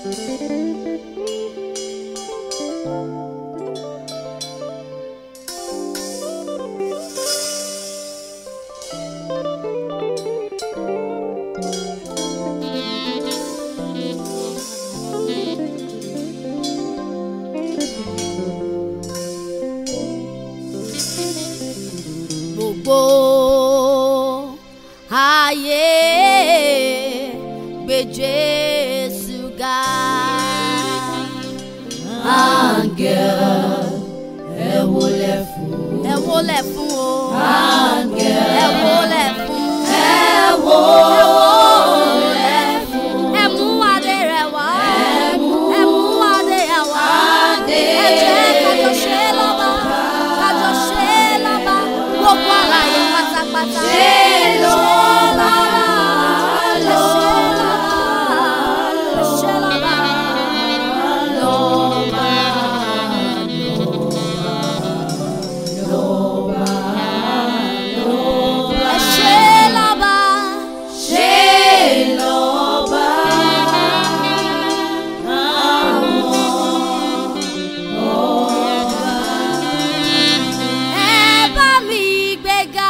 gbogbo ayé gbé Jésù ga. Áńgẹ́l ẹ wólẹ̀ fún. ẹ wólẹ̀ fún o. Áńgẹ́l ẹ wólẹ̀ fún. ẹ wólẹ̀ fún. ẹ mú adé rẹ̀ wá. Ẹ mú ẹ mú adé rẹ̀ wá. adé ẹ jẹ́ kájọ ṣe lọ́ba. kájọ ṣe lọ́ba. gbogbo àlàyé pátápátá. Ṣe lọ́ba. Ẹ ṣe lọ́ba. Ẹ ṣe lọ́ba. Lọ́ba, lọ́ba, lọ́ba. Ẹ ṣe lọ́ba. Ṣe lọ́ba. Ẹ bá mi gbéga.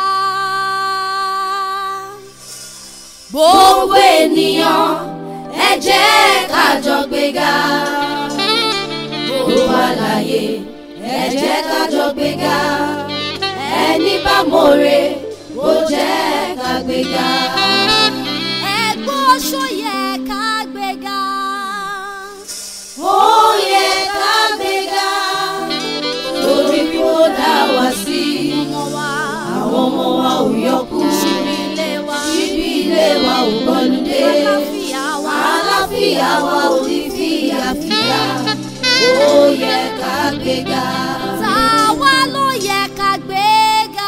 Gbogbo ènìyàn ẹ jẹ́ ká jọ gbéga. Gbogbo àlàyé ẹ jẹ́ ká jọ gbéga. Ẹni bá mọ̀re ó jẹ́ ká gbéga. Ẹgbẹ́ oṣó yẹ ká gbéga. Ó yẹ ká gbéga. Torí bí ó dá wa sí. Ọmọ wa, Àwọn ọmọ wa ò yọkú. ṣíbí ilé wa, Ṣíbí ilé wa ò gbọ́lúdé. àlàáfíà wa, Àlàáfíà wa ò ní fìyàfìyà. Ó yẹ ká gbéga. tàwa ló yẹ ká gbéga.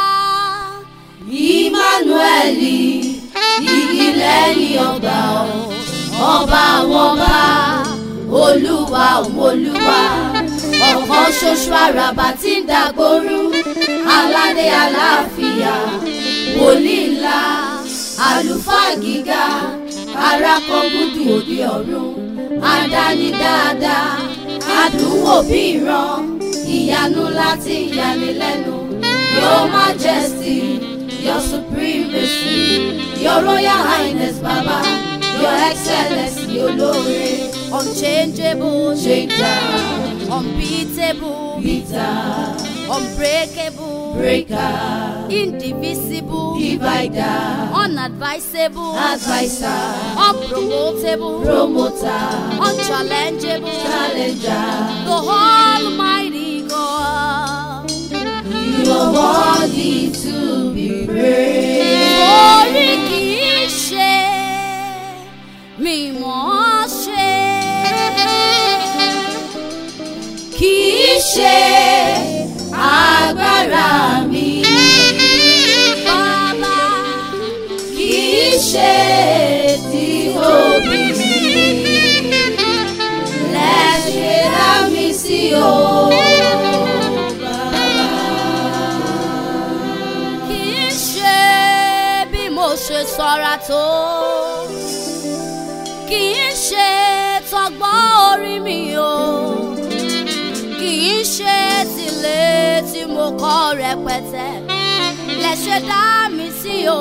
Ìmánúẹ́lì igi lẹ́yìn ọgbà ọ̀. Ọba àwọn ọba, olúwa òun olúwa. Ọ̀kan ṣoṣo àràbà tí ń dàgbòrú. Aládé àlàáfíà, wòlíì ńlá, àlùfáà gíga. Arákọ̀gùdù òde ọ̀run, àdáni dáadáa. Àdúnwò bí ìran, ìyanu láti yanilẹ́nu. Your majesty, your supremacy, your royal highness, Baba, your excellency, olóore. Unchangeable, Changer, unbeatable, Peter, unbreakable, breaker, indivisible, divider, unadvisable, advisor, unpromotable, promoter, unchallengeable, challenger. the Almighty God. You are worthy to be praised. Orí kìí ṣe mímọ́ ṣe. Kìí ṣe agbára mi. Bàbá Kìí ṣe títóbi mi. Lẹ́ṣẹ̀ dá mi sí o. kìí ṣe bí mo ṣe ṣọ́ra tó. Kìí ṣe tọgbọ́n orí mi o. Kìí ṣe tìlé tí mo kọ́ rẹpẹtẹ. Lẹ̀ṣẹ̀ dá mi sí o.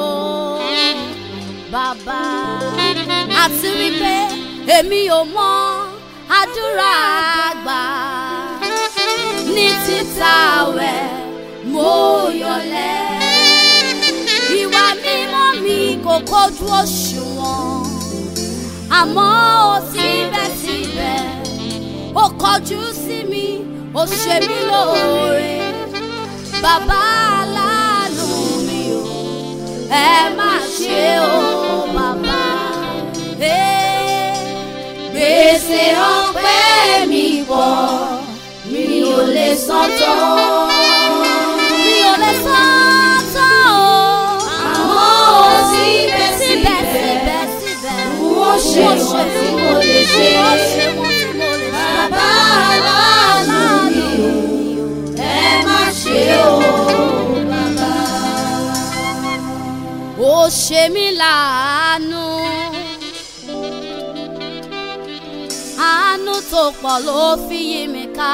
Bàbá àti wípé èmi ò mọ àdúrà àgbà ní títà wẹ̀ mo yọlẹ̀. Ìwà mímọ́ mi kò kojú òṣùwọ̀n àmọ́ ó síbẹ̀síbẹ̀ ó kọjú sí mi ó ṣe mí lóore. Bàbá aláàánú mi o ẹ má ṣe o bàbá. Eh, Gbèsè ọpẹ́ mi pọ̀, mi ò lè san tán. mi ò lè sọ tán o. Àmọ́ síbẹ̀síbẹ̀, síbẹ̀síbẹ̀ wọ́n ṣe wọ́n tí mo lè ṣe. wọ́n ṣe wọ́n tí mo lè ṣe. Bàbá aláàánú mi o, ẹ má ṣe o, bàbá. ó ṣe mí láàánú tó pọ̀ ló fi yí mi ká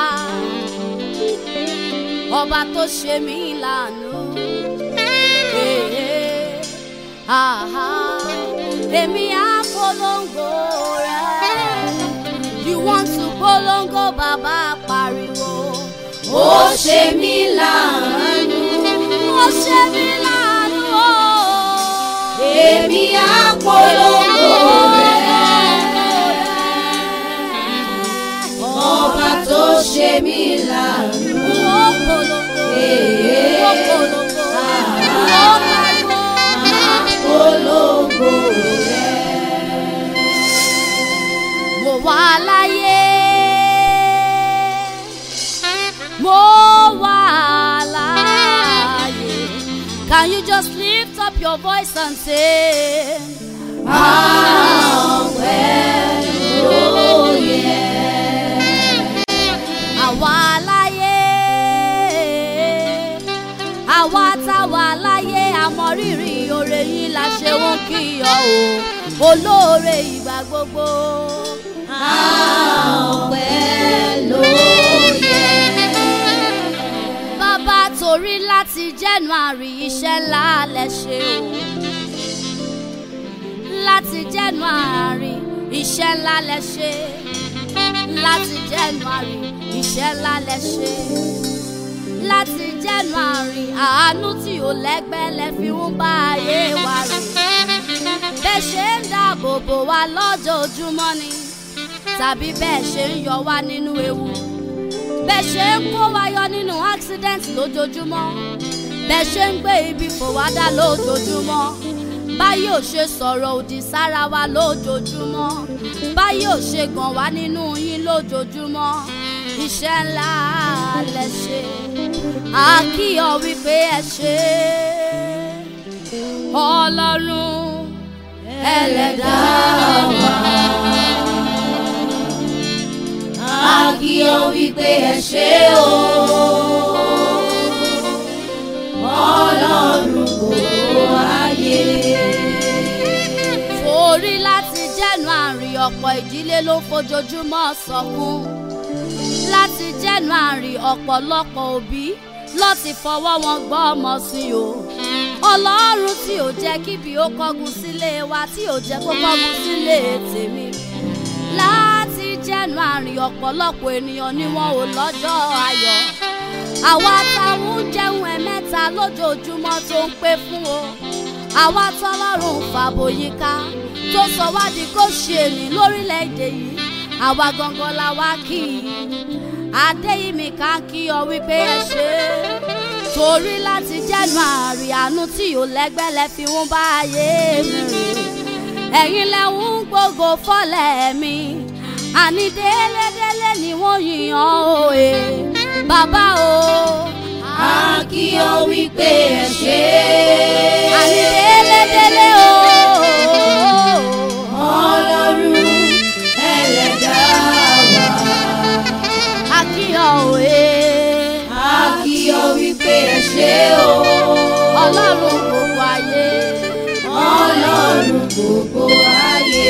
ọba tó ṣe mí lánàá àhá èmi á polongo rẹ̀ you want to polongo bàbá pariwo ó ṣe mí láàánú ó ṣe mí lánàá o. èmi á polongo rẹ̀ ọba tó ṣe mí láàánú Ó polongo, ó polongo, ó pariwo. polongo rẹ̀. mo wà láyé mo wà láyé can you just lift up your voice and say àwa láyé àwa tá wà láyé àmọ́ rírì oore yín la ṣe ń kíyọ o olóore ìgbà gbogbo. Ọpẹ́ ló yẹ. bàbá torí láti January iṣẹ́ ńlá lẹ ṣe o láti January iṣẹ́ ńlá lẹ ṣe láti January iṣẹ́ ńlá lẹ ṣe láti January àánú tí ò lẹ́gbẹ́ lẹ fi ń bá ayé wa rìn bẹ́ẹ̀ ṣe ń dáàbò bò wá lọ́jọ́ojúmọ́ ni tàbí bẹ́ẹ̀ ṣe ń yọ wá nínú ewu bẹ́ẹ̀ ṣe ń kó wa yọ nínú accident lójoojúmọ́ bẹ́ẹ̀ ṣe ń gbé ibi fò wá dá lójoojúmọ́ báyìí ò ṣe sọ̀rọ̀ òdì sára wa lójoojúmọ́ báyìí ò ṣe gàn wá nínú yín lójoojúmọ́ iṣẹ́ ńlá lẹ ṣe àkíyọ wípé ẹ ṣe ọlọ́run Ẹlẹ́dàá wa. A kí ọ wípé ẹ ṣé o. Ọlọ́run gbogbo ayé. torí láti January ọ̀pọ̀ ìdílé ló fojoojúmọ́ sọkún láti January ọ̀pọ̀lọpọ̀ òbí ló ti fọwọ́ wọn gbọ́ ọmọ sí o ọlọ́run tí ò jẹ́ kíbi ó kọ́gun sílé wa tí ò jẹ́ kó kọ́gun sílé tèmi láti January ọ̀pọ̀lọpọ̀ ènìyàn ni wọn ò lọ́jọ́ ayọ̀ àwa táwọn ń jẹun ẹ̀mẹ́ta lójoojúmọ́ tó ń pé fún o àwa tọ́lọ́run fàbòyíká tó sọ wá di kó ṣe ní lórílẹ̀‐èdè yìí àwa gangan la wá kí i adéyìnmí ká kí ọ wípé ẹ ṣe torí láti January àánú tí ò lẹ́gbẹ́lẹ́ fi ń bá ayé mi rìn ẹ̀yin lẹ́hún gbogbo fọ́lẹ̀ mi àní délédélé ni wọ́n yìnyín òye bàbá o A kí ọ wípé ẹ ṣé. àní délédélé o Ọlọ́run ẹlẹ́dàá wa. àkíyọ̀ òye A kí ọ wípé ẹ ṣé o. ọlọ́run gbogbo ayé Ọlọ́run gbogbo ayé.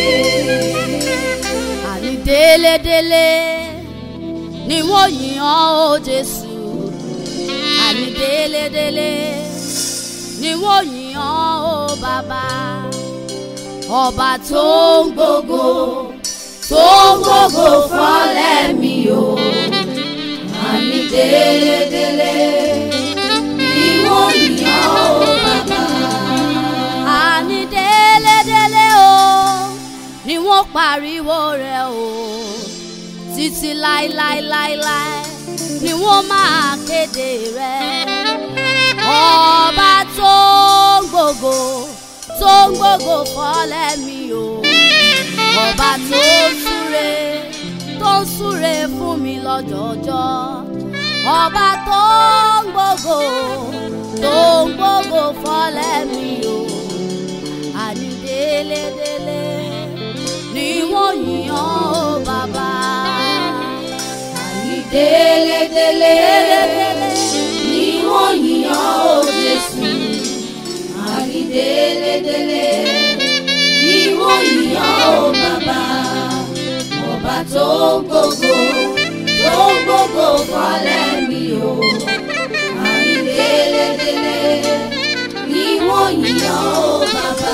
àní délédélé ni wọ́n yìnyín ó Jésù àní délédélé ni wọ́n yìnyín ó bàbá ọba tó ń gbogbo tó gbogbo fọ́lẹ̀ mi o. Àní délédélé ni wọ́n yàn ó bàbá. àní délédélé o ni wọ́n pariwo rẹ̀ o títí láéláéláéláé ni wọ́n máa kéde rẹ̀ ọba tó ń gbogbo tó ń gbogbo fọ́lẹ̀ mi o ọba tó ń súre tó ń súre fún mi lọ́jọ́jọ́ ọba tó ń gbogbo tó ń gbogbo fọ́lẹ̀ mi o àní délédélé ni wọ́n yàn ó bàbá. Àní délédélé ni wọ́n yàn ó Jésù. Àní délédélé ni wọ́n yàn ó bàbá. Ọba tó ń gbogbo tó ń gbogbo fọlẹ́ mi o àní délédélé ni wọ́n yíyan ó bàbá.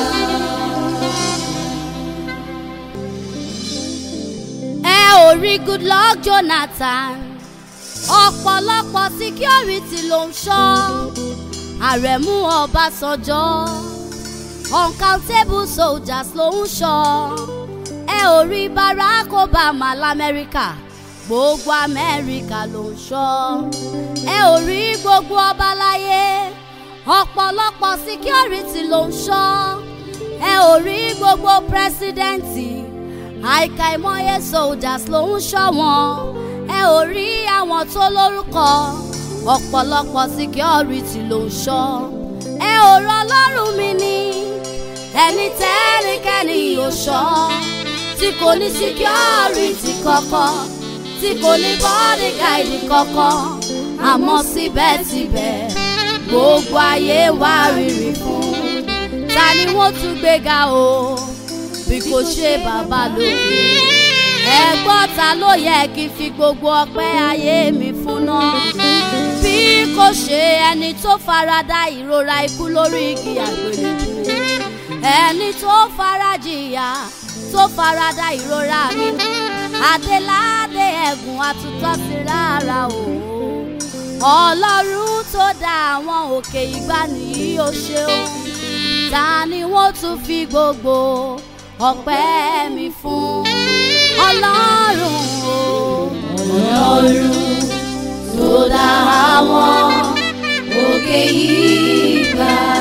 ẹ ò rí Goodluck Jonathan ọ̀pọ̀lọpọ̀ síkírọ́rìtì ló ń ṣọ́ àrẹ̀mú Ọbásanjọ́ uncountable soldiers ló ń ṣọ́ ẹ ò rí Barack Obama lamẹ́ríkà gbogbo Amẹ́ríkà ló ń ṣọ́ ẹ ò rí gbogbo ọba láyé ọ̀pọ̀lọpọ̀ síkírọ́rìtì ló ń ṣọ́ ẹ ò rí gbogbo pírẹsidẹ́ǹtì àìkàìmọye soldiers ló ń ṣọ́ wọn ẹ ò rí àwọn tó lórúkọ ọ̀pọ̀lọpọ̀ security ló ń ṣọ́ ẹ ò rọ ọlọ́run mi ní ẹni tẹ́nikẹ́ni ò ṣọ́ tí kò ní security kankan tí kò ní bodyguard kankan àmọ́ síbẹ̀síbẹ̀ gbogbo ayé wá rírì fún ta ni wọ́n tún gbéga o bí kò ṣe bàbá lókè ẹ̀gbọ́n ta ló yẹ kí n fi gbogbo ọpẹ́ ayé mi fún náà bí kò ṣe ẹni tó farada ìrora ikú lórí igi àgbélébùú ẹni tó farajìyà tó farada ìrora mi adéládé ẹ̀gùn àtúntọ́ sí rárá o ọlọ́run tó dá àwọn òkè ìgbàanì yìí ó ṣeun ta ni wọ́n tún fi gbogbo ọpẹ́ mi fún ọlọ́run o. ọlọ́run tó dá àwọn òkè yìí gbà.